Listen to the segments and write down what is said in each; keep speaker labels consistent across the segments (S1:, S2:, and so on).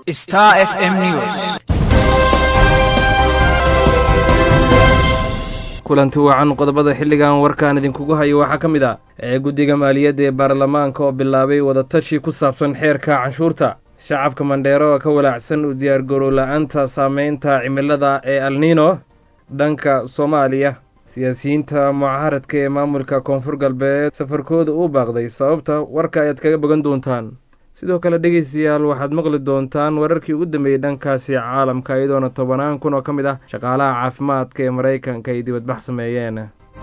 S1: Star FM News.
S2: kulanti wacan qodobada xilligan warkaan idinkugu hayo waxaa ka mid ah ee guddiga maaliyadda ee baarlamaanka oo bilaabay wadatashi ku saabsan xeerka canshuurta shacabka mandheero oo ka walaacsan u diyaargarow la-aanta saameynta cimilada ee alniino dhanka soomaaliya siyaasiyiinta mucaaradka ee maamulka koonfur galbeed safarkooda uu baaqday sababta warka ayaad kaga bogan doontaan sidoo kale dhegeystayaal waxaad maqli doontaan wararkii ugu dambeeyey dhankaasi caalamka iyadoona tobanaan kun oo ka mid ah shaqaalaha caafimaadka ee maraykanka ay dibadbax sameeyeen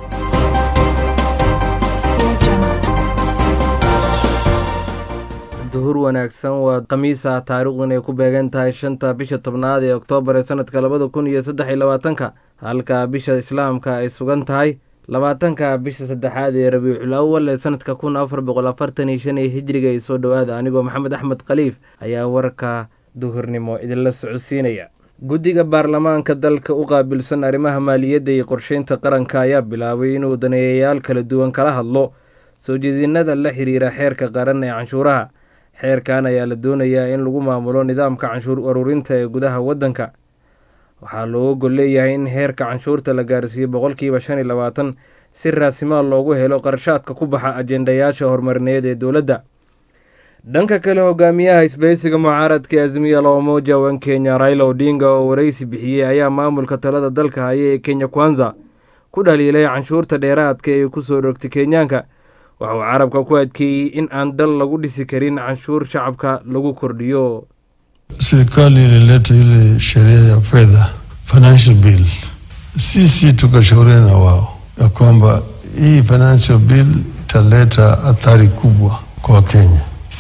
S2: duhur wanaagsan waa khamiisa taariikhdun ay ku beegan tahay shanta bisha tobnaad ee oktoobar ee sanadka labada kun iyo saddex iyo labaatanka halka bisha islaamka ay sugan tahay labaatanka bisha saddexaad ee rabiicul awal ee sanadka kun afar boqol afartan iyo shan ee hijriga ay soo dhowaada anigoo maxamed axmed khaliif ayaa warka duhurnimo idinla socodsiinaya guddiga baarlamaanka dalka u qaabilsan arrimaha maaliyadda iyo qorsheynta qaranka ayaa bilaabay inuu daneeyayaal kala duwan kala hadlo soo jeedinada la xiriira xeerka qaran ee canshuuraha xeerkan ayaa la doonayaa in lagu maamulo nidaamka canshuur ururinta ee gudaha waddanka waxaa looga gol leeyahay in heerka canshuurta la gaarsiiyo boqolkiiba shan iyo labaatan si raasimaal loogu helo qarashaadka ku baxa ajendayaasha horumarineed ee dowladda dhanka kale hogaamiyaha isbahaysiga mucaaradka ee azmiya loomoja wan kenya raila odinga oo waraysi bixiyey ayaa maamulka talada dalka haya ee kenya kwanza ku dhaliilay canshuurta dheeraadka ee kusoo rogtay kenyaanka waxa uu carabka ku adkeeyey in aan dal lagu dhisi karin canshuur shacabka lagu kordhiyo
S3: Serikali ilileta ile sheria ya fedha financial bill, sisi tukashauriana na wao ya kwamba hii financial bill italeta athari kubwa kwa Wakenya.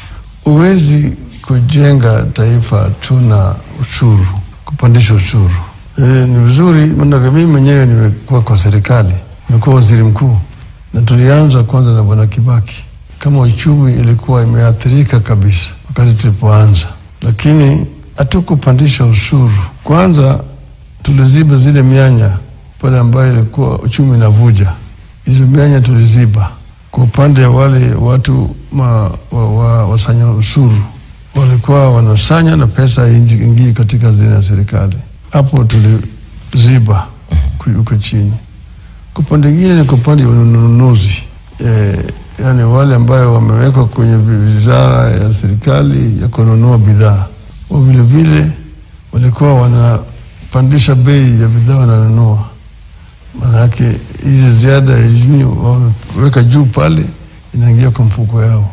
S3: Huwezi kujenga taifa tuna ushuru, kupandisha ushuru. E, ni vizuri manake mimi mwenyewe nimekuwa kwa serikali, nimekuwa waziri mkuu na tulianza kwanza na bwana Kibaki kama uchumi ilikuwa imeathirika kabisa wakati tulipoanza lakini hatukupandisha ushuru. Kwanza tuliziba zile mianya pale ambayo ilikuwa uchumi inavuja, hizo mianya tuliziba. Kwa upande wa wale watu ma, wa, wa, wasanya ushuru walikuwa wanasanya na pesa ingii katika hazina ya serikali, hapo tuliziba huko chini. Kwa upande ingine ni kwa upande wa ununuzi eh, yani wale ambayo wamewekwa kwenye wizara ya serikali ya kununua bidhaa wa vilevile walikuwa wanapandisha bei ya bidhaa wananunua, maanake ile ziada ya jini wameweka juu pale inaingia kwa mfuko yao.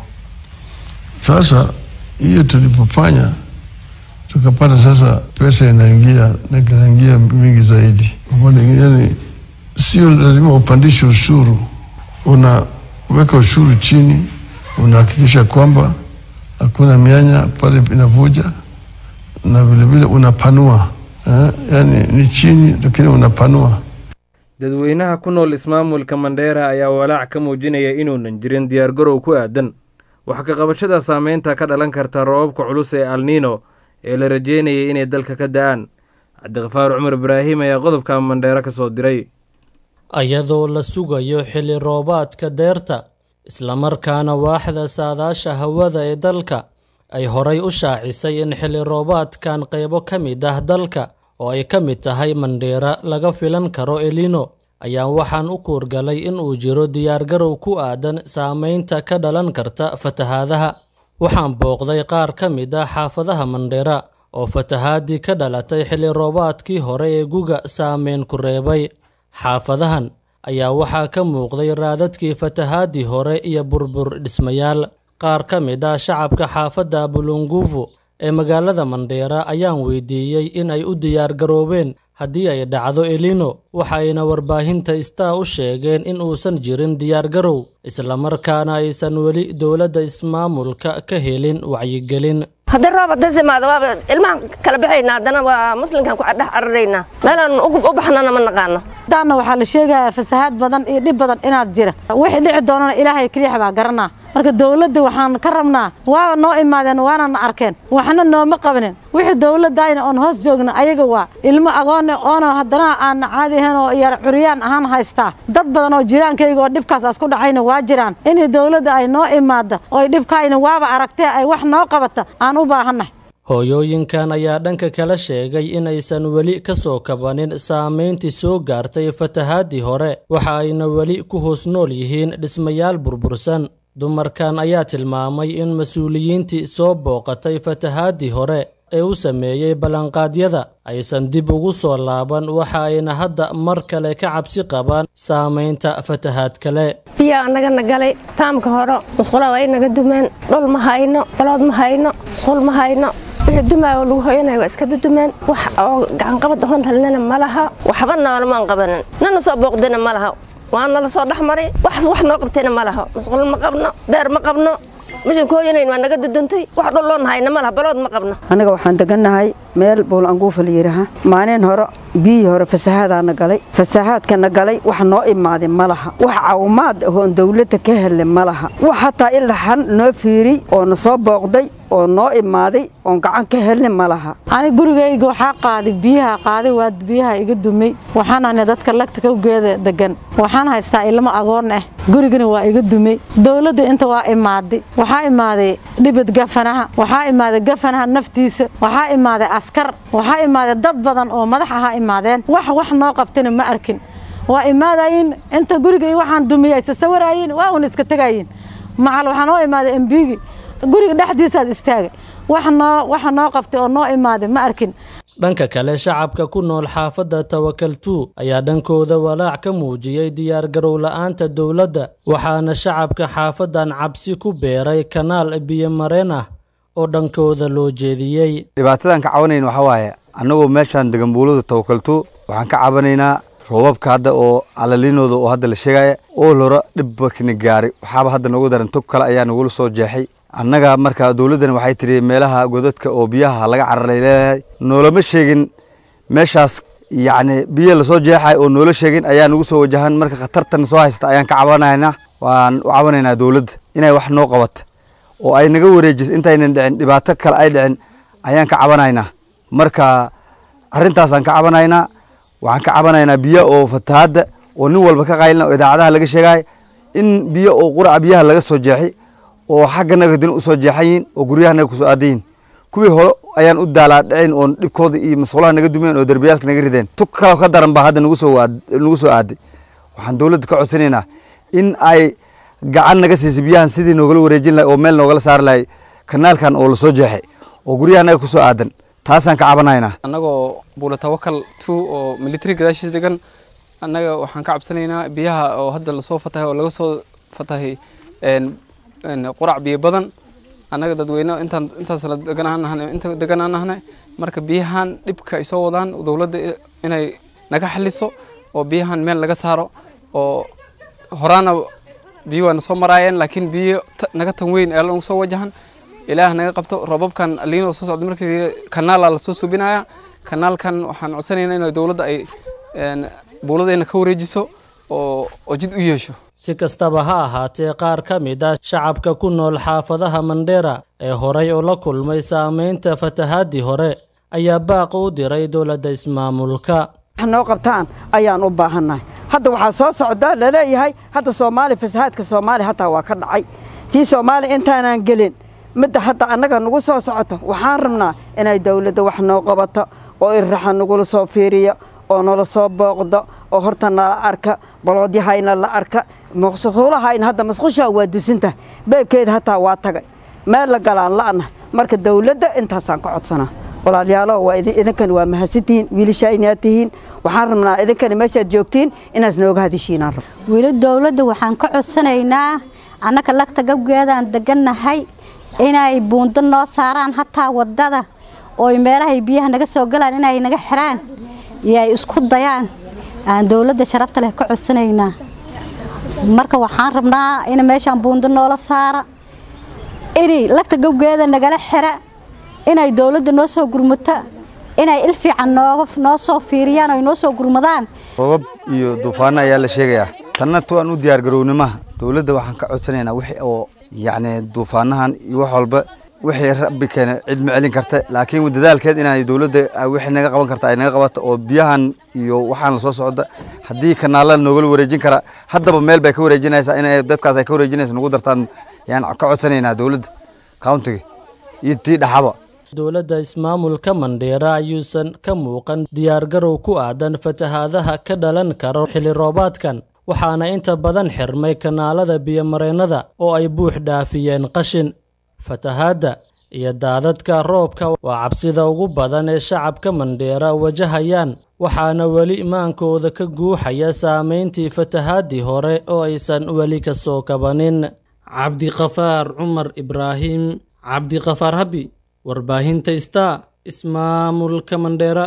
S3: Sasa hiyo tulipofanya tukapata sasa pesa inaingia na inaingia mingi zaidi. Yani sio lazima upandishe ushuru, una weka ushuru chini, unahakikisha kwamba hakuna mianya pale inavuja, na vilevile unapanua eh, yani ni chini lakini unapanua.
S2: dadweynaha ku nool ismaamulka mandheera ayaa walaac ka muujinaya inuunan jirin diyaargarow ku aadan wax ka qabashada saameynta ka dhalan karta roobabka culus ee alniino ee la rajeynayay inay dalka ka da-aan cabdiqafaar cumar ibraahim ayaa qodobka mandheero ka soo diray
S4: ayadoo la sugayo xilli roobaadka deerta islamarkaana waaxda saadaasha hawada ee dalka ay horay u shaacisay in xilli roobaadkan qaybo ka mid ah dalka oo ay ka mid tahay mandheera laga filan karo elino ayaa waxaan u kuurgalay in uu jiro diyaargarow ku aadan saamaynta ka dhalan karta fatahaadaha waxaan booqday qaar ka mid ah xaafadaha mandheera oo fatahaadii ka dhalatay xilli roobaadkii hore ee guga saameyn ku reebay xaafadahan ayaa waxaa ka muuqday raadadkii fatahaadii hore iyo burbur dhismayaal qaar ka mid ah shacabka xaafadda bulunguvu ee magaalada mandheera ayaan weydiiyey in ay u diyaargaroobeen haddii ay dhacdo elino waxayna warbaahinta star u sheegeen in uusan jirin diyaargarow islamarkaana aysan weli dowladda ismaamulka ka helin wacyigelin
S5: haddii roob hadas imaado waaba ilmahan kala baxayna haddana waa muslimkan ku dhex cararaynaa meelaan u baxnana ma naqaano
S6: daanna waxaa la sheegayaa fasahaad badan iyo dhib badan inaad jira wixii dhici doonana ilaahay keliyax baa garanaa marka dowladda waxaan ka rabnaa waaba noo imaadeen waana na arkeen waxna nooma qabanin wixii dowladdaayna oon hoos joogna ayaga waa ilmo agoone oona haddana aanna caadi ahayn oo yar curyaan ahaan haystaa dad badan oo jiraankayga oo dhibkaas asku dhacayna waa jiraan inay dowladda ay noo imaadda oo dhibkaayna waaba aragtee ay wax noo qabata aan u baahannahay
S4: hooyooyinkan ayaa dhanka kala sheegay inaysan weli ka soo kabanin saamayntii soo gaartay fatahaadii hore waxa ayna weli ku hoos nool yihiin dhismayaal burbursan dumarkan ayaa tilmaamay in mas-uuliyiintii soo booqatay fatahaadii hore ee u sameeyey ballanqaadyada aysan dib ugu soo laaban waxa ayna hadda mar kale ka cabsi qabaan saamaynta fatahaad kale
S5: biyaa anagana galay taamka hore musqulaha waa inaga dumeen dhul ma hayno balood ma hayno musqul ma hayno wixii dumaayo oo lagu hoyanaya waa iska dudumeen wax oo gacanqabad ahoon helnana ma laha waxba noolamaan qabanin nana soo booqdina ma laha waa nala soo dhex maray wax wax noo qabtayna ma laha musqul ma qabno deer ma qabno mishan ka hoyanayn waa naga duduntay wax dhul loon hayna ma laha balood ma qabno
S1: aniga waxaan degannahay meel buul anguufa la yidhaaha maalin hore biyihii hore fasahaadaana galay fasahaadkana galay wax noo imaaday ma laha wax caawimaad ahoon dawladda ka helay ma laha wax hataa ilaxan noo fiiriy oo na soo booqday oo noo imaaday oon gacan ka helnay ma laha
S6: ani gurigayga waxaa qaaday biyaha qaaday waa biyaha iga dumay waxaan ahnay dadka lagta kawgeeda degan waxaan haystaa ilmo agoon ah gurigana waa iga dumay dawladda inta waa imaaday waxaa imaaday dhibad gafanaha waxaa imaaday gafanaha naftiisa waxaa imaaday askar waxaa imaaday dad badan oo madax ahaa imaadeen wax wax noo qabtana ma arkin waa imaadayin inta guriga waxaan dumiyay isa sawiraayin waa un iska tegayin macal waxaa noo imaaday embigi guriga dhexdiisaad istaagay wax noo waxa noo qabtay oo noo imaaday ma arkin
S4: dhanka kale shacabka ku nool xaafadda tawakaltuu ayaa dhankooda walaac ka muujiyey diyaargarow la'aanta dowladda waxaana shacabka xaafaddan cabsi ku beeray kanaal biyomareen ah oo dhankooda loo jeediyey
S7: dhibaatadan ka cabanayn waxaa waaye annagoo meeshaan degan buulada tawakaltuu waxaan ka cabanaynaa roobabka hadda oo calalinooda oo hadda la sheegaya oo lora dhibbakna gaaray waxaaba hadda noogu daran tog kale ayaa nagula soo jeexay annaga marka dowladdan waxay tidhi meelaha godadka oo biyaha laga cararay leedahay noolama sheegin meeshaas yacni biyo lasoo jeexay oo noola sheegin ayaa nagu soo wajahan marka khatartan soo haysta ayaan ka cabanaynaa waan u cabanaynaa dowladda inay wax noo qabata oo ay naga wareejiso intaynan dhicin dhibaato kale ay dhicin ayaan ka cabanaynaa marka arrintaasaan ka cabanaynaa waxaan ka cabanaynaa biyo oo fatahaadda oo nin walba ka qaylina oo idaacadaha laga sheegay in biyo oo quraca biyaha laga soo jeexi oo xagganaga dina usoo jeexan yihin oo guryahanaga kusoo aadan yihin kuwii hore ayaan u daalaa dhicin oon dhibkooda iyo masqulaha naga dumeen oo derbiyaalka naga rideen tug kaloo ka daran baa hadda nagu soo nagu soo aaday waxaan dowladda ka codsanaynaa in ay gacan naga siisay biyahan sidii noogala wareejin lahay oo meel noogala saari lahay kanaalkan oo lasoo jeexay oo guryahanaga kusoo aadan taasaan ka cabanaynaa
S8: annagoo buula tawakal two oo military gadaashiis degan annaga waxaan ka cabsanaynaa biyaha oo hadda lasoo fatahay oo laga soo fatahay qurac biyo badan annaga dadweyne intaan intaas la deganaan inta deganaan nahnay marka biyahan dhibka ay soo wadaan dowladda inay naga xaliso oo biyahan meel laga saaro oo horaana biyo waa na soo maraayeen laakiin biyo naga tan weyn ee nagu soo wajahan ilaah naga qabto roobabkan liinoo soo socda markii kanaala lasoo subinaya kanaalkan waxaan codsanaynaa in dowladda ay buuladayna ka wareejiso oo oo jid u yeesho
S4: si kastaba ha ahaatee qaar ka mid ah shacabka ku nool xaafadaha mandheera ee horay oo la kulmay saamaynta fatahaadii hore ayaa baaq u diray dowladda ismaamulka
S1: wax noo qabtaan ayaan u baahannahay hadda waxaa soo socdaa laleeyahay hadda soomaali fasahaadka soomaaliya hataa waa ka dhacay tii soomaaliya intaanaan gelin midda hadda annaga nagu soo socoto waxaan rabnaa inay dawladda wax noo qabato oo irraxa nagula soo fiiriyo oo nala soo booqdo oo horta nala arka baloodyahayna la arka maqsuulahayna hadda masqushaa waa dusinta beebkeeda hataa waa tagay meel la galaan la'na marka dawladda intaasaan ka codsanaa walaalyaalo waa idinkan waa mahadsantihiin wiilashaa inaad tihiin waxaan rabnaa idinkana meeshaad joogtiin inaas nooga hadishiinaan rab
S9: weli dawladda waxaan ka codsanaynaa annaka lagta gabgeedaan degannahay inay buundo noo saaraan hataa waddada ooy meelahay biyaha naga soo galaan inay naga xiraan iyo ay isku dayaan aan dawladda sharafta leh ka codsanaynaa marka waxaan rabnaa in meeshaan buundo noola saara inay lagta gabgeeda nagala xira inay dawladda noo soo gurmato inay il fiican nooga noo soo fiiriyaan oy noo soo gurmadaan
S7: roobab iyo duufaano ayaa la sheegayaa tanna tuwaan u diyaargarownimaha dowladda waxaan ka codsanaynaa wixii oo yacni duufaanahan iyo wax walba wixii rabbi keene cid ma celin karta laakiin dadaalkeed inay dowladda wixii naga qaban karta ay naga qabato oo biyahan iyo waxaan la soo socda haddii kanaalada noogala wareejin kara haddaba meel bay ka wareejinaysaa inay dadkaas ay ka wareejinaysa nagu dartaan yaan ka codsanaynaa dowladda countiga iyo tii dhaxaba
S4: dowladda ismaamulka mandheera ayuusan ka muuqan diyaargarow ku aadan fatahaadaha ka dhalan kara xilli roobaadkan waxaana inta badan xirmay kanaalada biyomareennada oo ay buux dhaafiyeen qashin fatahaadda iyo daadadka roobka waa cabsida ugu badan ee shacabka mandheera wajahayaan waxaana weli imaankooda ka guuxaya saamayntii fatahaaddii hore oo aysan weli ka soo kabanin cabdiqafaar cumar ibraahim cabdiqafaar habi warbaahinta star ismaamulka mandheera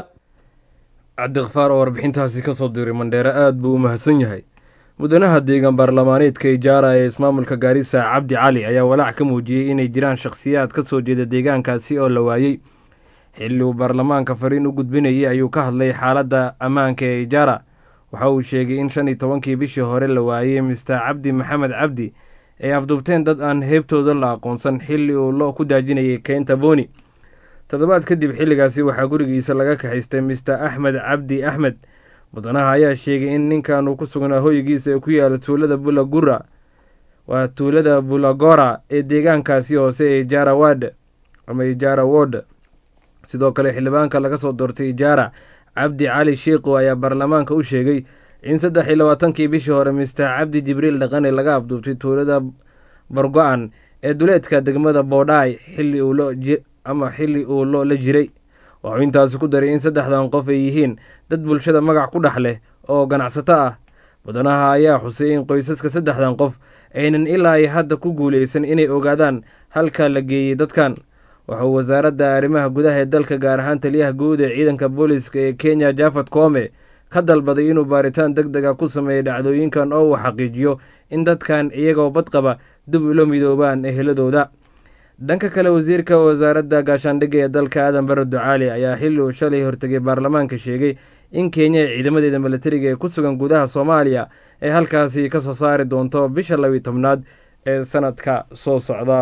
S2: cabdiqafaar oo warbixintaasi ka soo diray mandheere aad buu u mahadsan yahay mudanaha deegaan baarlamaaneedka ijaara ee ismaamulka gaarisa cabdi cali ayaa walaac ka muujiyey inay jiraan shakhsiyaad ka soo jeeda deegaankaasi oo la waayey xilli uu baarlamaanka fariin u gudbinayay ayuu ka hadlay xaaladda ammaanka ee ijaara waxa uu sheegay in shan iyo tobankii bishii hore la waayey mister cabdi maxamed cabdi ay afduubteen dad aan heebtooda la aqoonsan xilli uu lo ku daajinayay keynta booni toddobaad kadib xilligaasi waxaa gurigiisa laga kaxaystay mister axmed cabdi axmed mudanaha ayaa sheegay in ninkan uu ku sugnaa hoygiisa ee ku yaala tuulada bulagura waa tuulada bulagora ee deegaankaasi hoose ee ijaara wad ama ijaara wod sidoo kale xildhibaanka laga soo doortay ijaara cabdi cali sheikhu ayaa baarlamaanka u sheegay in saddex iyo labaatankii bishii hore mister cabdi jibriil dhaqane laga afduubtay tuulada bargo-an ee duleedka degmada boodhaay xilli uu lo ama xilli uu lo la jiray waxuu intaasi ku daray in saddexdan qof ay yihiin dad bulshada magac ku dhex leh oo ganacsato ah mudanaha ayaa xusay in qoysaska saddexdan qof aynan ilaa ay hadda ku guuleysan inay ogaadaan halka la geeyey dadkan waxauu wasaaradda arrimaha gudaha ee dalka gaar ahaan taliyaha guud ee ciidanka booliska ee kenya jafad koome ka dalbaday inuu baaritaan deg dega ku sameeyo dhacdooyinkan oo uu xaqiijiyo in dadkan iyagoo badqaba dib ula midoobaan eheladooda dhanka kale wasiirka wasaaradda gaashaandhigga ee dalka aadan bare ducaali ayaa xilli uu shalay hortegay baarlamaanka sheegay in kenya ee ciidamadeeda milatariga ee ku sugan gudaha soomaaliya ay halkaasi ka soo saari doonto bisha labiyi tobnaad ee sanadka soo socda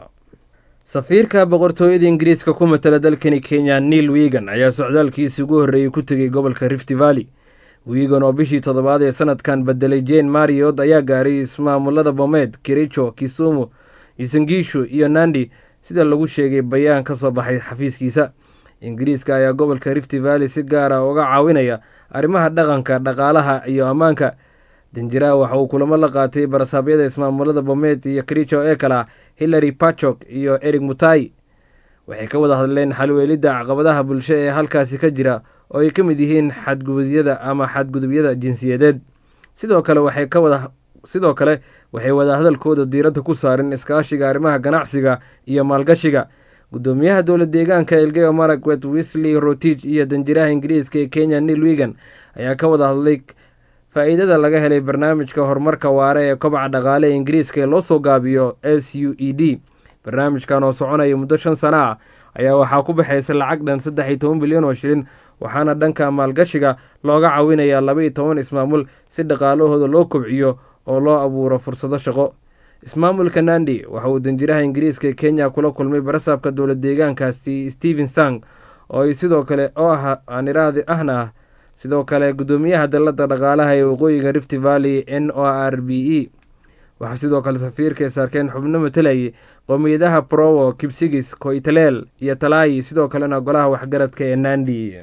S2: safiirka boqortooyada ingiriiska ku matala dalkani kenya neil wigan ayaa socdaalkiisii ugu horreeyey ku tegay gobolka rift valley wigan oo bishii toddobaad ee sanadkan bedelay jane mariot ayaa gaaray ismaamulada bomeed kericho kisumu isangiishu iyo nandi sida lagu sheegay bayaan ka soo baxay xafiiskiisa ingiriiska ayaa gobolka rift valley si gaara uga caawinaya arrimaha dhaqanka dhaqaalaha iyo ammaanka danjiraha waxa uu kulamo la qaatay barasaabyada ismaamulada bomet iyo kericho ee kale ah hillary pachok iyo eric mutai waxay ka wada hadleen xalweelidda caqabadaha bulsho ee halkaasi ka jira oo ay ka mid yihiin xadgudubyada ama xadgudubyada jinsiyadeed sidoo kale waxay ka wada sidoo kale waxay wadahadalkooda diiradda ku saareen iskaashiga arrimaha ganacsiga iyo maalgashiga gudoomiyaha dowla deegaanka elgeyo marakwet wisley rotich iyo danjiraha ingiriiska ee kenya neil wigan ayaa ka wada hadlay faa-iidada laga helay barnaamijka horumarka waare ee kobaca dhaqaale ee ingiriiska ee loo soo gaabiyo s u e d barnaamijkan oo soconaya muddo shan sano ah ayaa waxaa ku baxaysa lacag dhan saddex iyo toban bilyan oo shilin waxaana dhanka maalgashiga looga caawinayaa laba iyo toban ismaamul si dhaqaalahooda loo kobciyo oo loo abuuro fursado shaqo ismaamulka nandi waxa uu danjiraha ingiriiska ee kenya kula kulmay barasaabka dowla deegaankaasi stephen sang oo ay sidoo kale oo ah aaniraadi ahna ah sidoo kale gudoomiyaha dalladda dhaqaalaha ee waqooyiga rift valley n o r b e waxaa sidoo kale safiirka saarkeen xubno matalayay qowmiyadaha prowo kibsigis koitaleel iyo talaayi sidoo kalena golaha waxgaradka ee nandi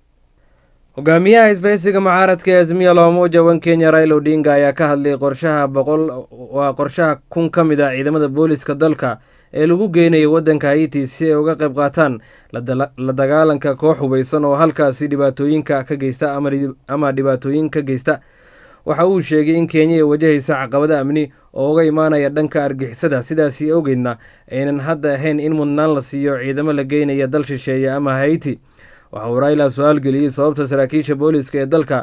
S2: hogaamiyaha isbahaysiga mucaaradka ee azmiya loomuuja wan kenya raila odinga ayaa ka hadlay qorshaha boqol waa qorshaha kun ka mid ah ciidamada booliska dalka ee lagu geynayo waddanka haiti si ay uga qayb qaataan la dagaalanka koox hubeysan oo halkaasi dhibaatooyinka ka geysta ama dhibaatooyin ka geysta waxa uu sheegay in kenya ay wajahaysa caqabado amni oo uga imaanaya dhanka argixisada sidaasi awgeedna aynan hadda ahayn in mudnaan la siiyo ciidamo la geynaya dal shisheeye ama haiti waxa uu raila su-aal geliyey sababta saraakiisha booliska ee dalka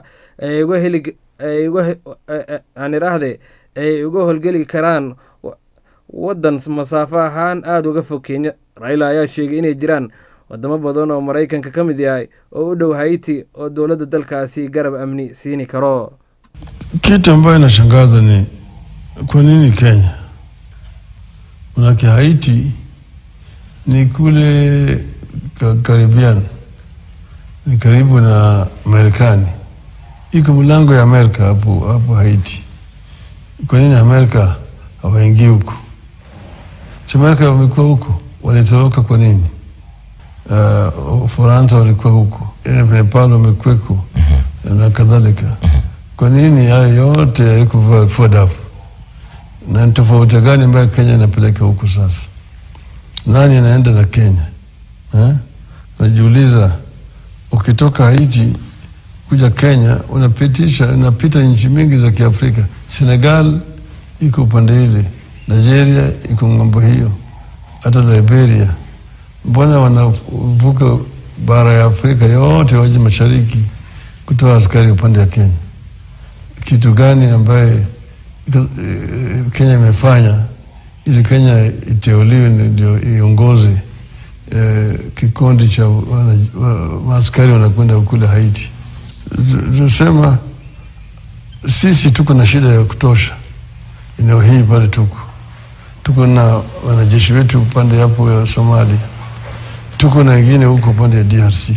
S2: aaniraahde ay uga holgeli karaan waddan masaafo ahaan aada uga fog kenya raila ayaa sheegay inay jiraan wadamo badan oo maraykanka ka mid yahay oo u dhow haiti oo dowladda dalkaasi garab amni siini karo
S3: Kitu ambayo inashangaza ni kwa nini Kenya? Manake Haiti ni kule ka Caribbean, ni karibu na Marekani, iko mlango ya Amerika hapo hapo Haiti. Kwa nini Amerika hawaingii huko? Si Amerika wamekuwa huko, walitoroka kwa nini? uh, Ufaransa walikuwa huko, Nepal wamekweko na kadhalika. Kwa nini haya yote haikufua dafu? Na ni tofauti gani ambayo Kenya inapeleka huku sasa? Nani anaenda na Kenya eh? Najiuliza, ukitoka Haiti kuja Kenya unapitisha unapita nchi mingi za Kiafrika. Senegal iko upande ile, Nigeria iko ng'ambo hiyo, hata Liberia. Mbona wanavuka bara ya Afrika yote waje mashariki kutoa askari upande ya Kenya? Kitu gani ambaye Kenya imefanya ili Kenya iteuliwe ndio iongoze eh, kikundi cha maaskari wanakwenda kule Haiti? Tunasema sisi tuko na shida ya kutosha eneo hii pale, tuko tuko na wanajeshi wetu upande hapo ya Somalia, tuko na wengine huko upande ya DRC.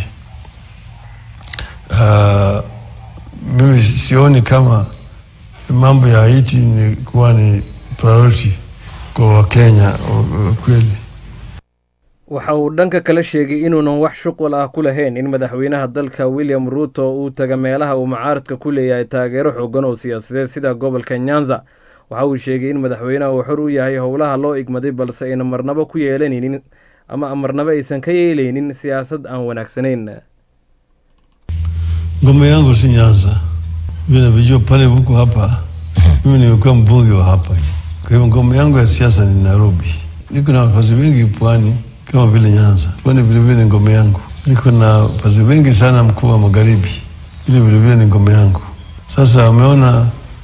S3: Uh, mimi sioni kama mambo ya Haiti ni kuwa ni priority kwa Wakenya kweli.
S2: waxa uu dhanka kale sheegay inuunan wax shuqul ah ku lahayn in madaxweynaha dalka william ruuto uu taga meelaha uu mucaaradka ku leeyahay taageero xoogan oo siyaasadeed sida gobolka nyanza waxa uu sheegay in madaxweynaha uu xor u yahay howlaha loo igmaday balse ayna marnabo ku yeelanaynin ama marnabo aysan ka yeelaynin siyaasad aan wanaagsanayn
S3: Ngome yangu si Nyanza, vile navyojua pale huku hapa. Mimi nimekuwa mbunge wa hapa, kwa hivyo ngome yangu ya siasa ni Nairobi. Niko na wafasi wengi pwani kama vile Nyanza, pwani vilevile ni ngome yangu. Niko na wafasi wengi sana mkuu wa magharibi, ile vilevile ni ngome yangu. Sasa ameona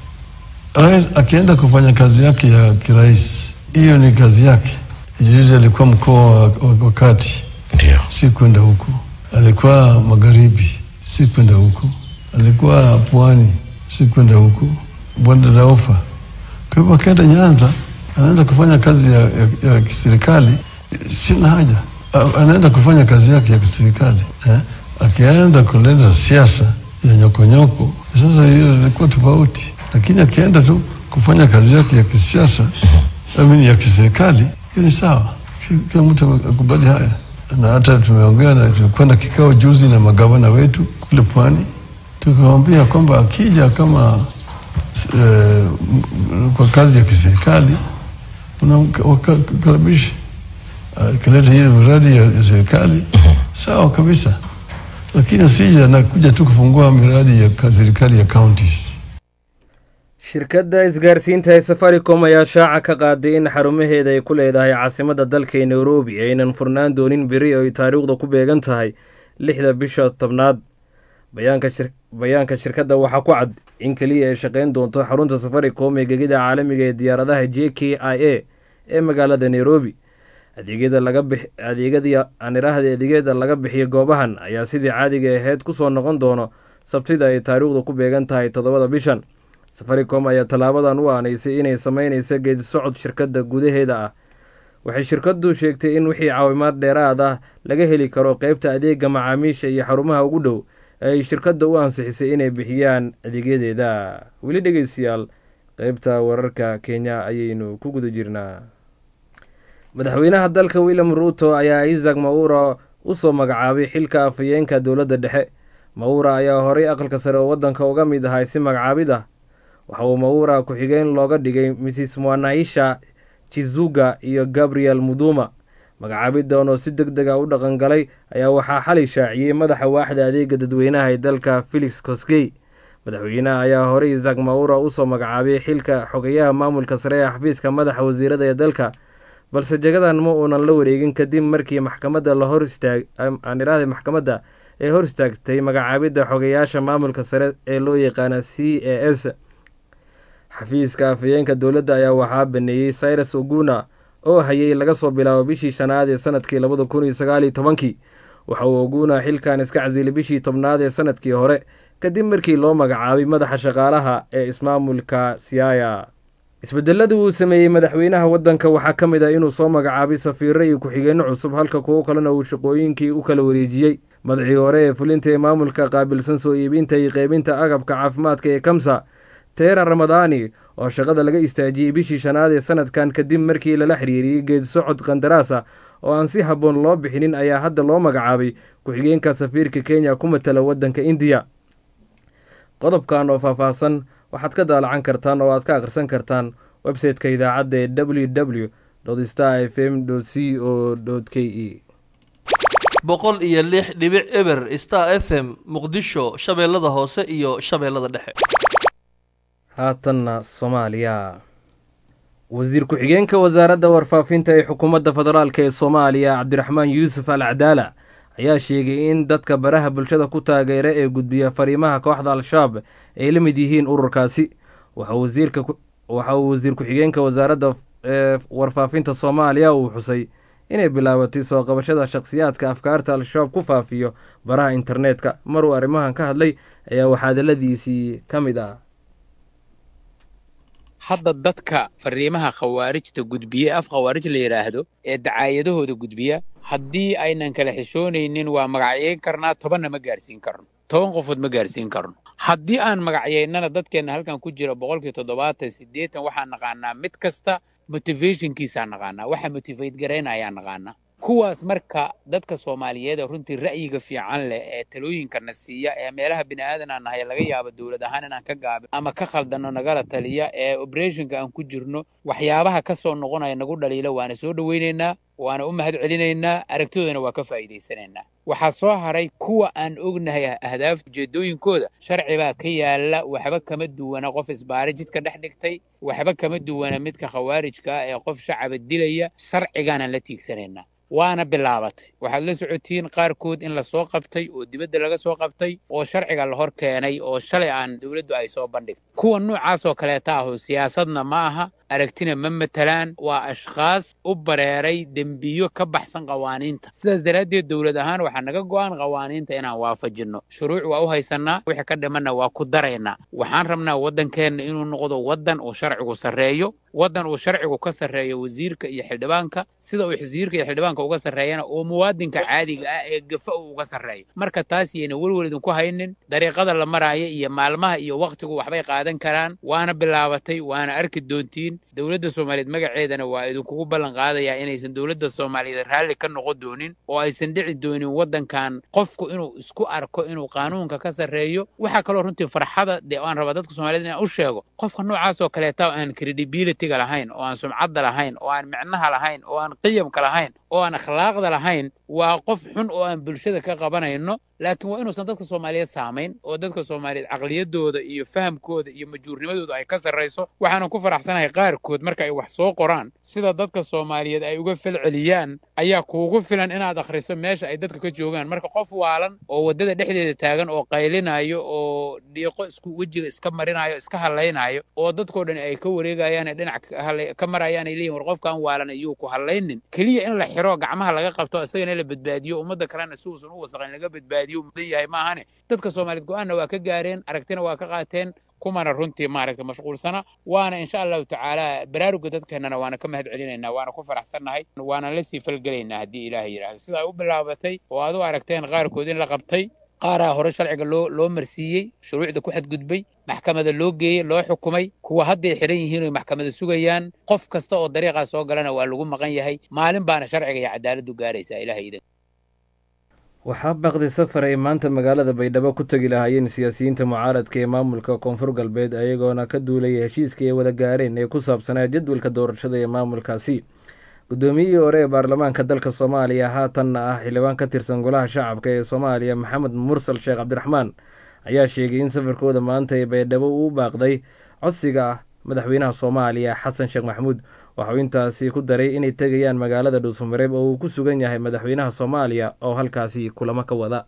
S3: rais akienda kufanya kazi yake ya kirais, hiyo ni kazi yake. Juzi alikuwa mkoa wa, wa, wa kati,
S10: ndio
S3: si kwenda huko. Alikuwa magharibi, si kwenda huko. Alikuwa pwani, si kwenda huko. Bonde la Ufa. Kwa hivyo akienda Nyanza anaenda kufanya kazi ya, ya, ya kiserikali, sina haja. A- Anaenda kufanya kazi yake ya kiserikali eh? Akienda kuleta siasa ya nyokonyoko, sasa hiyo ilikuwa tofauti, lakini akienda tu kufanya kazi yake ya kisiasa amini ya kiserikali, hiyo ni sawa. Ki- Kila mtu akubali haya, na hata tumeongea na tulikwenda kikao juzi na magavana wetu kule pwani, tukamwambia kwamba akija kama eh, m- kwa kazi ya kiserikali unamkaribisha akileta hiyo miradi ya ya serikali sawa kabisa, lakini asije anakuja tu kufungua miradi ya ka- serikali ya counties.
S2: shirkadda isgaarsiinta ee safaricom ayaa shaaca ka qaaday in xarumaheeda ay ku leedahay caasimadda dalka ee nairobi aynan furnaan doonin beri oo ay taariikhda ku beegan tahay lixda bisha tobnaad bayaanka shir- bayaanka shirkadda waxaa ku cad in keliya ay shaqayn doonto xarunta safaricom ee gegida caalamiga ee diyaaradaha j k i a ee magaalada nairobi adeegyada laga bix adeegyadii aan idhaahda adeegyada laga bixiyo goobahan ayaa sidii caadiga ahayd kusoo noqon doono sabtida ay taariikhdu ku beegan tahay toddobada bishan safaricom ayaa tallaabadan u aanaysay inay sameynaysa geedi socod shirkadda gudaheeda ah waxay shirkaddu sheegtay in wixii caawimaad dheeraad ah laga heli karo qeybta adeega macaamiisha iyo xarumaha ugu dhow ee ay shirkadda u ansixisay inay bixiyaan adeegyadeeda weli dhegeystayaal qeybta wararka kenya ayaynu ku guda jirnaa madaxweynaha dalka william ruuto ayaa isaac maura usoo magacaabay xilka afhayeenka dowladda dhexe maura ayaa horay aqalka sare oo waddanka uga mid ahay si magacaabid ah waxa uu maura ku-xigeen looga dhigay mrs mwanaisha chizuga iyo gabriel muduma magacaabidan oo si deg deg a u dhaqangalay ayaa waxaa xalay shaaciyey madaxa waaxda adeega dadweynaha ee dalka felix kosgey madaxweynaha ayaa horey isaac maura usoo magacaabay xilka xogeyaha maamulka sare ee xafiiska madaxa wasiirada ee dalka balse jagadan ma uunan la wareegin kadib markii maxkamadda la hor istaag aan idhaahday maxkamadda ee hor istaagtay magacaabidda xogeyaasha maamulka sare ee loo yaqaana c a s xafiiska afhayeenka dowladda ayaa waxaa baneeyey cyrus oguna oo hayay laga soo bilaabo bishii shanaad ee sanadkii labada kun iyo sagaaliyo tobankii waxa uu oguna xilkan iska casilay bishii tobnaad ee sanadkii hore kadib markii loo magacaabay madaxa shaqaalaha ee ismaamulka siaya isbedelada uu sameeyey madaxweynaha waddanka waxaa ka mid ah inuu soo magacaabay safiiro iyo ku-xigeenno cusub halka kuwo kalena uu shaqooyinkii u kala wareejiyey madaxii hore ee fulinta ee maamulka qaabilsan soo iibinta iyo qeybinta agabka caafimaadka ee kamsa teera ramadaani oo shaqada laga istaajiyey bishii shanaad ee sanadkan kadib markii lala xiriiriyey geedisocod qandaraasa oo aan si habboon loo bixinin ayaa hadda loo magacaabay ku-xigeenka safiirka kenya ku matala waddanka indiya qodobkan oo faahfaahsan waxaad ka daalacan kartaan oo aad ka akhrisan kartaan website-ka idaacadda ee w w star f m c o k e
S10: boqol iyo lix dhibic eber star f m muqdisho shabeellada hoose iyo shabeellada dhexe
S2: haatanna soomaaliya wasiir ku-xigeenka wasaaradda warfaafinta ee xukuumadda federaalk ee soomaaliya cabdiraxmaan yuusuf al cadaala ayaa sheegay in dadka baraha bulshada ku taageera ee gudbiya fariimaha kooxda al-shabaab ay la mid yihiin ururkaasi waxa uu wasiir ku-xigeenka wasaaradda warfaafinta soomaaliya uu xusay inay bilaabatay soo qabashada shakhsiyaadka afkaarta al-shabaab ku faafiyo baraha internetka maruu arrimahan ka hadlay ayaa waxaadaladiisii ka mid ah
S11: hadda dadka fariimaha khawaarijta gudbiye af khawaarij la yidhaahdo ee dacaayadahooda gudbiya haddii aynan kala xishoonaynin waa magacyayn karnaa tobanna ma gaarsiin karno toban qofood ma gaarsiin karno haddii aan magacyaynana dadkeenna halkan ku jira boqolkii toddobaatan siddeetan waxaan naqaanaa mid kasta motivationkiisaa naqaanaa waxa motivate garaynayaan naqaanaa kuwaas marka dadka soomaaliyeed ee runtii ra'yiga fiican leh ee talooyinkana siiya ee meelaha bini aadan aan nahay laga yaabo dowlad ahaan inaan ka gaabin ama ka khaldanno nagala taliya ee operationka aan ku jirno waxyaabaha ka soo noqonaya nagu dhaliila waana soo dhowaynaynaa waana u mahad celinaynaa aragtidoodana waa ka faa'iidaysanaynaa waxaa soo haray kuwa aan ognahay ahdaaf ujeedooyinkooda sharci baa ka yaala waxba kama duwana qof isbaari jidka dhex dhigtay waxba kama duwana midka khawaarijka ah ee qof shacaba dilaya sharcigaanaan la tiigsanaynaa waana bilaabatay waxaad la socotiin qaarkood in lasoo qabtay oo dibadda laga soo qabtay oo sharciga la hor keenay oo shalay aan dowladdu ay soo bandhigtay kuwa noocaasoo kaleeta ahu siyaasadna ma aha aragtina ma matalaan waa ashkhaas u bareeray dembiyo ka baxsan qawaaniinta sidaas daraaddeed dowlad ahaan waxaa naga go'an qawaaniinta inaan waafajinno shuruuc waa u haysannaa wixii ka dhimanna waa ku daraynaa waxaan rabnaa waddankeenna inuu noqdo waddan uu sharcigu sarreeyo waddan uu sharcigu ka sarreeyo wasiirka iyo xildhibaanka sida uu wasiirka iyo xildhibaanka uga sarreeyana oo muwaadinka caadiga ah ee gafa uu uga sarreeyo marka taas yayna welwel idinku haynin dariiqada la maraayo iyo maalmaha iyo wakhtigu waxbay qaadan karaan waana bilaabatay waana arki doontiin dowladda soomaaliyeed magaceedana waa idinkugu ballan qaadayaa inaysan dowladda soomaaliyeed raalli ka noqon doonin oo aysan dhici doonin waddankan qofku inuu isku arko inuu qaanuunka ka sarreeyo waxaa kaloo runtii farxada dee aan rabaa dadka soomaaliyeed inaan u sheego qofka noocaasoo kaleeta oo aan credibilityga lahayn oo aan sumcadda lahayn oo aan micnaha lahayn oo aan qiyamka lahayn oo aan akhlaaqda lahayn waa qof xun oo aan bulshada ka qabanayno laakiin waa inuusan dadka soomaaliyeed saamayn oo dadka soomaaliyeed caqliyadooda iyo fahamkooda iyo majhuurnimadooda ay ka sarrayso waxaanan ku faraxsanahay qaarkood marka ay wax soo qoraan sida dadka soomaaliyeed ay uga falceliyaan ayaa kuugu filan inaad akhriso meesha ay dadka ka joogaan marka qof waalan oo waddada dhexdeeda taagan oo qaylinayo oo dhiiqo isku wejiga iska marinayo iska hadlaynayo oo dadkoo dhan ay ka wareegayaan ee dhinac ka marayaan ay leeyihin war qofkan waalan iyuu ku hadlaynin keliya in la xiro gacmaha laga qabto isagana la badbaadiyo ummadda kalena si uusan u wasaqayn laga badbaadiyo mudan yahay maahane dadka soomaaliyeed go-aanna waa ka gaareen aragtina waa ka qaateen kumana runtii maaragta mashquulsana waana insha allahu tacaala baraaruga dadkeennana waana ka mahad celinaynaa waana ku faraxsannahay waana la sii falgelaynaa haddii ilaahay yidhaahdo sidaa u bilaabatay oo aad u aragteen qaarkood in la qabtay qaaraa hore sharciga loo loo marsiiyey shuruucda ku xadgudbay maxkamada loo geeyey loo xukumay kuwa hadday xidhan yihiin oy maxkamada sugayaan qof kasta oo dariiqaas soo galana waa lagu maqan yahay maalin baana sharciga iyo cadaaladdu gaaraysaa ilahay idan
S2: waxaa baaqday safar ay maanta magaalada baydhabo ku tegi lahaayeen siyaasiyiinta mucaaradka ee maamulka koonfur galbeed ayagoona ka duulaya heshiiska ay wada gaareen ee ku saabsanaa jadwalka doorashada ee maamulkaasi guddoomiyihii hore ee baarlamaanka dalka soomaaliya haatanna ah xildhibaan ka tirsan golaha shacabka ee soomaaliya maxamed mursal sheekh cabdiraxmaan ayaa sheegay in safarkooda maanta ee baydhabo uu baaqday codsiga ah madaxweynaha soomaaliya xasan sheekh maxamuud waxauu intaasi ku daray inay tegayaan magaalada dhuusamareeb oo uu ku sugan yahay madaxweynaha soomaaliya oo halkaasi kulamo ka wada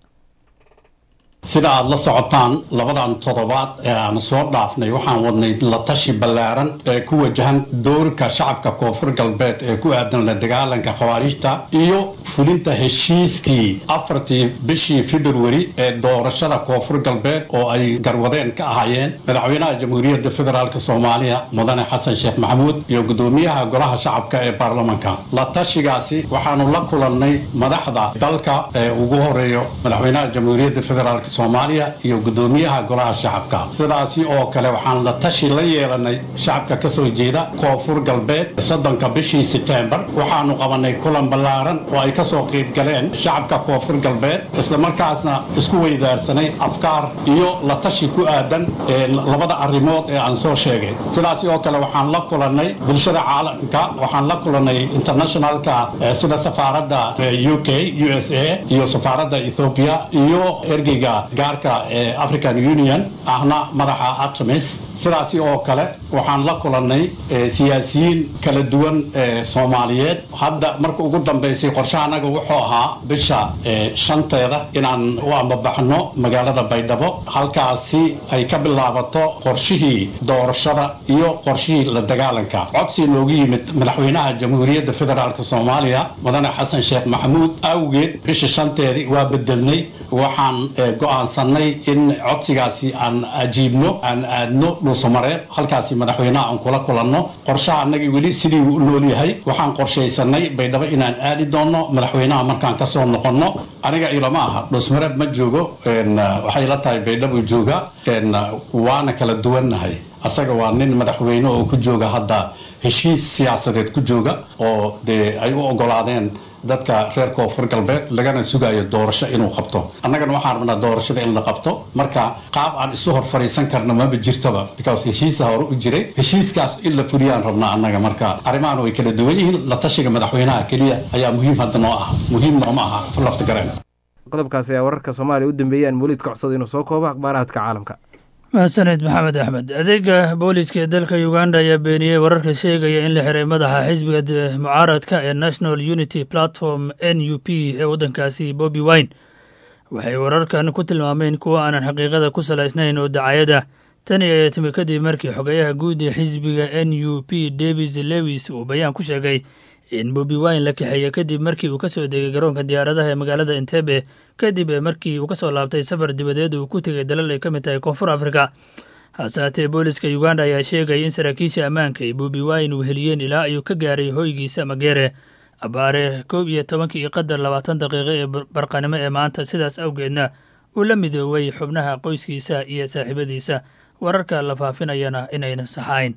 S12: sida aad la socotaan labadan toddobaad ee aan soo dhaafnay waxaan wadnay la tashi ballaaran ee ku wajahan doorka shacabka koonfur galbeed ee ku aadan la dagaalanka khawaarijta iyo fulinta heshiiskii afartii bishii februari ee doorashada koonfur galbeed oo ay garwadeen ka ahaayeen madaxweynaha jamhuuriyadda federaalk soomaaliya mudane xasan sheekh maxamuud iyo guddoomiyaha golaha shacabka ee baarlamanka la tashigaasi waxaanu la kulannay madaxda dalka ee ugu horeeyo madaxweynaha jamhuuriyadda federaalk soomaaliya iyo gudoomiyaha golaha shacabka sidaasi oo kale waxaan la tashi la yeelanay shacabka ka soo jeeda koonfur galbeed soddonka bishii sebtembar waxaanu qabanay kulan ballaaran oo ay kasoo qayb galeen shacabka koonfur galbeed islamarkaasna isku weydaarsanay afkaar iyo la tashi ku aadan labada arrimood ee aan soo sheegay sidaasi oo kale waxaan la kulannay bulshada caalamka waxaan la kulannay internationalka sida safaaradda u k u s a iyo safaaradda ethoobia iyo ergeyga gaarka ee african union ahna madaxa artemis sidaasi oo kale waxaan la kulannay siyaasiyiin kala duwan ee soomaaliyeed hadda marka ugu dambaysay qorshahanaga wuxuu ahaa bisha shanteeda inaan u ambabaxno magaalada baydhabo halkaasi ay ka bilaabato qorshihii doorashada iyo qorshihii la dagaalanka codsi noogu yimid madaxweynaha jamhuuriyadda federaalk soomaaliya mudane xasan sheekh maxamuud awgeed bisha shanteedii waa bedelnay waxaan go'aansanay in codsigaasi aan ajiibno aan aadno dhuusamareeb halkaasi madaxweynaha aan kula kulanno qorshaha annagii weli sidii uu u nool yahay waxaan qorshaysanay baydhabo inaan aadi doonno madaxweynaha markaan kasoo noqonno aniga ilama aha dhuusmareeb ma joogo waxay la tahay baydhabo jooga waana kala duwannahay asaga waa nin madaxweyne oo ku jooga hadda heshiis siyaasadeed ku jooga oo dee ay u ogolaadeen dadka reer koonfur galbeed lagana sugayo doorasho inuu qabto annagana waxaan rabnaa doorashada in la qabto marka qaab aan isu hor fadhiisan karno maba jirtaba because heshiisa hore u jiray heshiiskaas in la fuliyaan rabnaa annaga marka arrimahan way kala duwan yihiin la tashiga madaxweynaha keliya ayaa muhiim hadda noo ah muhiim nooma aha lafta gareen
S2: qodobkaasi ayaa wararka soomaaliya u dambeeyaan weliid ka codsada inuu soo koobo akhbaaraadka caalamka
S13: mahadsaned maxamed axmed adeega booliiska ee dalka uganda ayaa beeniyey wararka sheegaya in la xiray madaxa xisbiga mucaaradka ee national unity platform n u p ee waddankaasi bobi wine waxay wararkan ku tilmaameen kuwa aanan xaqiiqada ku salaysnayn oo dacayada tani ayaa timi kadib markii xogayaha guud ee xisbiga n u p davis lewis uu bayaan ku sheegay in bobi wine la kaxeeya kadib markii uu ka soo degay garoonka diyaaradaha ee magaalada entebe kadib markii uu ka soo laabtay safar dibadeed uu ku tegay dalal ay ka mid tahay koonfur afrika hase haatee booliska uganda ayaa sheegaya in saraakiisha ammaanka ay bobi wine uu heliyeen ilaa ayuu ka gaaray hoygiisa mageere abaare kow iyo tobankii iyo qadar labaatan daqiiqo ee barqanimo ee maanta sidaas awgeedna uu la midoobay xubnaha qoyskiisa iyo saaxiibadiisa wararka la faafinayana inayna saxayn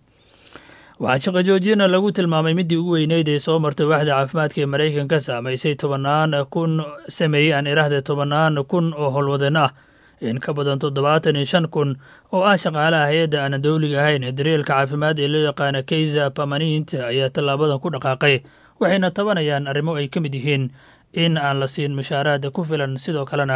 S13: waxaa shaqo joojina lagu tilmaamay midii ugu weyneyd ee soo martay waaxda caafimaadka ee maraykanka saamaysay tobannaan kun sameeyey aan iraahde tobannaan kun oo howlwadeen ah in ka badan toddobaatan iyo shan kun oo ah shaqaalaha hay-adda aanan dowliga ahayn ee daryeelka caafimaad ee loo yaqaana keysa permanent ayaa tallaabadan ku dhaqaaqay waxayna tabanayaan arrimo ay ka mid yihiin in aan la siin mushaaraada ku filan sidoo kalena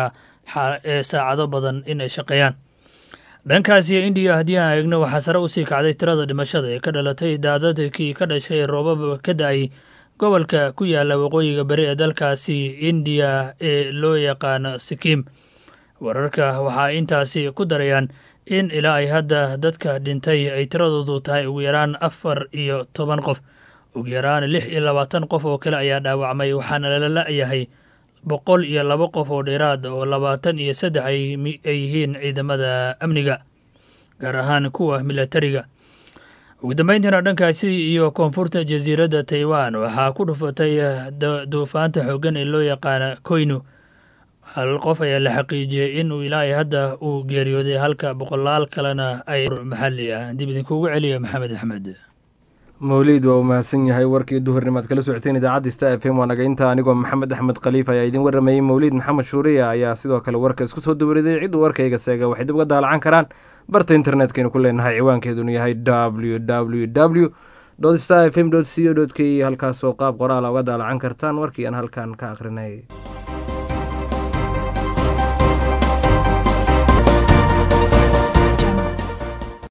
S13: ee saacado badan in ay shaqeeyaan dhankaasiyo indiya haddii aan eegno waxaa sare usii kacday tirada dhimashada ee ka dhalatay daadadkii ka dhashay roobab ka da-ay gobolka ku yaala waqooyiga bari ee dalkaasi indiya ee loo yaqaano sikiim wararka waxaa intaasi ku darayaan in ilaa ay hadda dadka dhintay ay tiradoodu tahay ugu yaraan afar iyo toban qof ugu yaraan lix iyo labaatan qof oo kale ayaa dhaawacmay waxaana lala la-yahay boqol iyo laba qof oo dheeraad oo labaatan iyo saddex ay yihiin ciidamada amniga gaar ahaan kuwa milatariga ugu dambeyntiina dhankaasi iyo koonfurta jasiiradda taiwan waxaa ku dhufatay duufaanta xooggan ee loo yaqaana koynu hal qof ayaa la xaqiijiyey in uu ilaa hadda uu geeriyooday halka boqolaal kalena ay maxalli ah dib idinkuugu celiya maxamed axmed
S2: mawliid waa uu mahadsan yahay warkii duhurnimaad kala socoteen idaacadda sta f m waa naga inta anigoo maxamed axmed khaliif ayaa idiin waramayey mawliid maxamed shuuriya ayaa sidoo kale warka isku soo dawariday cidduu warkayga seega waxay dib uga daalacan karaan barta internetkaynu ku leenahay ciwaankeeduna yahay w w w star f m c o k halkaasoo qaab qoraala uga daalacan kartaan warkii aan halkan ka akhrinay